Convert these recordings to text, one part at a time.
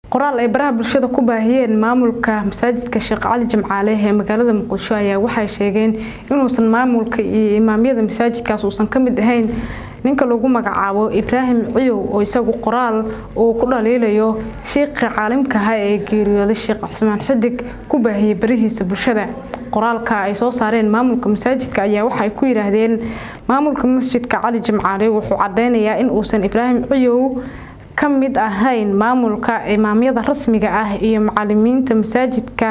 qoraal ay baraha bulshada ku baahiyeen maamulka masaajidka sheekh cali jimcaale ee magaalada muqdisho ayaa waxay sheegeen inuusan maamulka iyo imaamyada masaajidkaas uusan ka mid ahayn ninka lagu magacaabo ibraahim ciyow oo isagu qoraal uu ku dhaliilayo shiiqii caalimkaha ee geeriyooday sheekh cusmaan xidig ku baahiyey barihiisa bulshada qoraalka ay soo saareen maamulka masaajidka ayaa waxay ku yidhaahdeen maamulka masjidka cali jimcaale wuxuu cadeynayaa in uusan ibraahim ciyow ka mid ahayn maamulka imaamyada rasmiga ah iyo macalimiinta masaajidka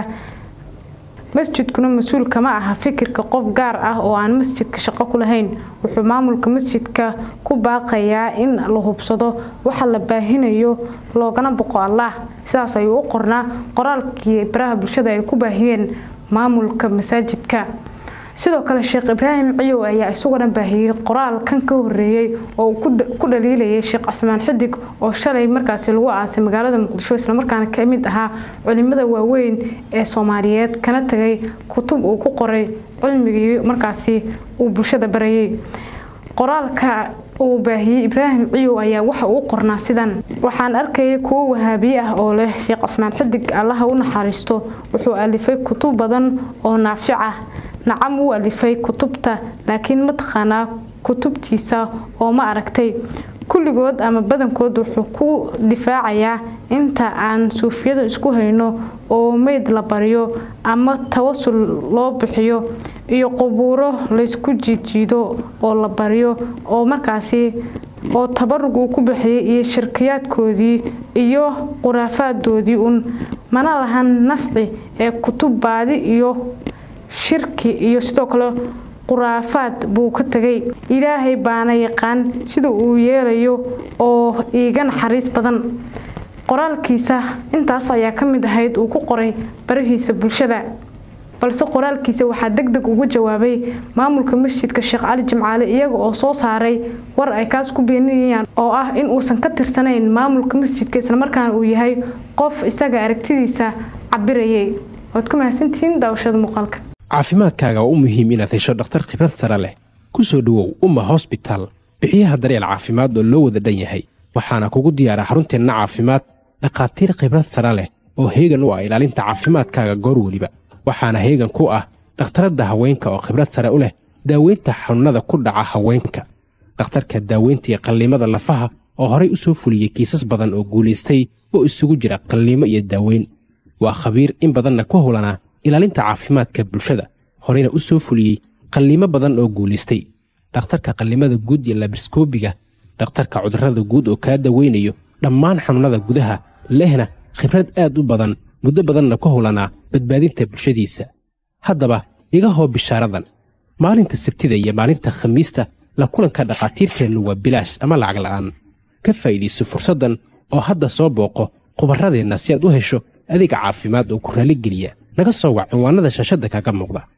masjidkuna mas-uul kama aha fikirka qof gaar ah oo aan masjidka shaqo ku lahayn wuxuu maamulka masjidka ku baaqayaa in la hubsado waxa la baahinayo loogana boqo allah sidaas ayuu u qornaa qoraalkii baraha bulshada ay ku baahiyeen maamulka masaajidka sidoo kale sheekh ibraahim ciyow ayaa isaguna baahiyey qoraal kan ka horeeyey oo uu ku dhaliilayay sheekh casmaan xidig oo shalay markaasi lagu aasay magaalada muqdisho islamarkaana ka mid ahaa culimada waaweyn ee soomaaliyeed kana tagay kutub uu ku qoray cilmigii markaasi uu bulshada barayay qoraalka uu baahiyey ibraahim ciyow ayaa waxa uu qornaa sidan waxaan arkayay kuwo wahaabiye ah oo leh sheekh casmaan xidig allaha u naxariisto wuxuu alifay kutub badan oo naafic ah nacam wuu alifay kutubta laakiin mataqaanaa kutubtiisa oo ma aragtay kulligood ama badankood wuxuu ku difaacayaa inta aan suufiyadu isku hayno oo meyd la baryo ama tawasul loo bixiyo iyo qubuuro laysku jiidjiido oo la baryo oo markaasi oo tabarug uu ku bixiyay iyo shirkiyaadkoodii iyo khuraafaaddoodii un mana lahan nafci ee kutub baadi iyo shirki iyo sidoo kale khuraafaad buu ka tegay ilaahay baana yaqaan sida uu yeelayo oo iiga naxariis badan qoraalkiisa intaas ayaa ka mid ahayd uu ku qoray barahiisa bulshada balse qoraalkiisa waxaa deg deg ugu jawaabay maamulka masjidka sheekh cali jimcaale iyaga oo soo saaray war ay kaas ku beeninayaan oo ah in uusan ka tirsanayn maamulka masjidka islamarkaana uu yahay qof isaga aragtidiisa cabirayay waad ku mahadsantihiin daawashada muuqaalka caafimaadkaaga waa u muhiim inaad hesho dhakhtar khibrad sare leh ku soo dhowow umma hosbitaal bixiyaha daryeel caafimaad oo loo wada dhan yahay waxaana kugu diyaara xarunteenna caafimaad dhakhaatiir khibrad sare leh oo heegan u ah ilaalinta caafimaadkaaga goor weliba waxaana heegan ku ah dhakhtaradda haweenka oo khibrad sare u leh daaweynta xanuunnada ku dhaca haweenka dhakhtarka daaweynta iyo qalliimada lafaha oo horay u soo fuliyey kiisas badan oo guulaystay oo isugu jira qalliimo iyo daaweyn waa khabiir in badanna ku howlanaa ilaalinta caafimaadka bulshada horeyna u soo fuliyey qalliimo badan oo guulaystay dhakhtarka qallimada guud iyo labriskoobiga dhakhtarka cudurrada guud oo kaa daweynayo dhammaan xanuunnada gudaha lehna khibrad aad u badan muddo badanna ku howlanaa badbaadinta bulshadiisa haddaba iga hoo bishaaradan maalinta sabtida iyo maalinta khamiista la kulanka dhakhaatiirteennu waa bilaash ama lacag la'aan ka faa'iidayso fursaddan oo hadda soo booqo khubarradeenna si aad u hesho adeega caafimaad oo ku raalligeliya naga soo wac cinwaannada shaashadda kaga muuqda